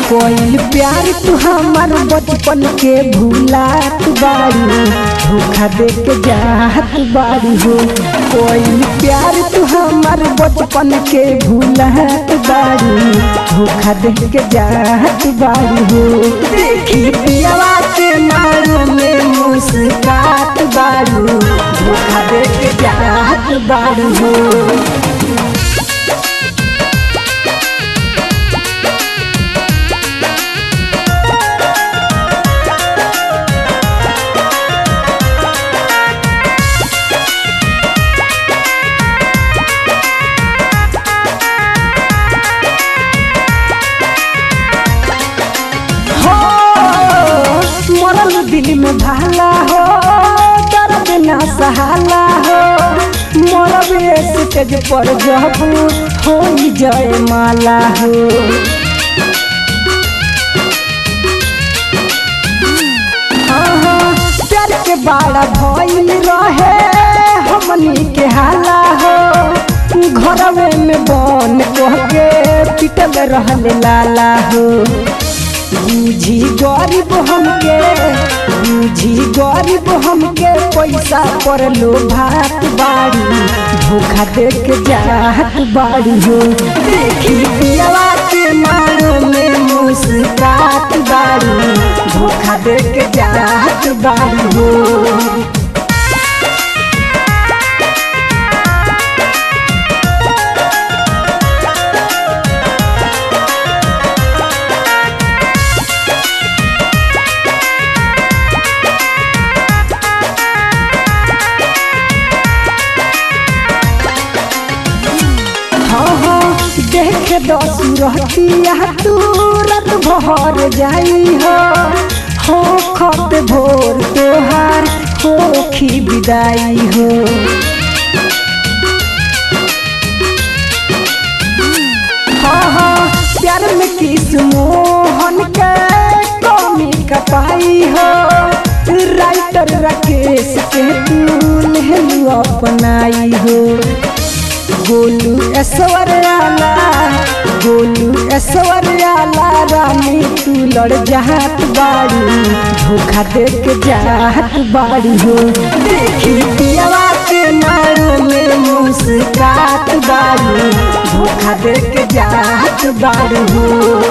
कोई प्यार तू हमार बचपन के भूलात बारू धोखा दे के जात बारू हो कोई प्यार तू हमार बचपन के भूलात बारू धोखा दे के जात बारू हो देखी पियावा के मारो में मुस्कात बारू धोखा दे के जात बारू हो हो मरल दिल में भाला हो दर्द ना सहाला हो मरब स्टेज पर जब हो जय माला हो हाँ, हाँ, प्यार के बाड़ा भइल रहे हमनी के हाला हो घरवे में बन कह के पिटल रहल लाला हो बूझी गरीब हमके बूझी गरीब हमके पैसा पर लो भात बाड़ी धोखा दे के जात बाड़ी हो देखी पियावा के मारो में मुस्कात बाड़ी धोखा दे के जात बाड़ी हो हाँ हाँ देख दस रहतिया तुरंत भर जाई हो हो खत भोर तोहार होखी विदाई हो हाँ हाँ प्यार में किस मोहन के कमी कपाई हो राइटर राकेश के तू लहलू अपनाई हो गोलू ऐश्वर आला गोलू ऐश्वर आला रानी तू लड़ जात बाड़ी धोखा दे के जात बाड़ी हो देखी पियावा के नारों में मुस्कात बाड़ी धोखा दे के जात बाड़ी हो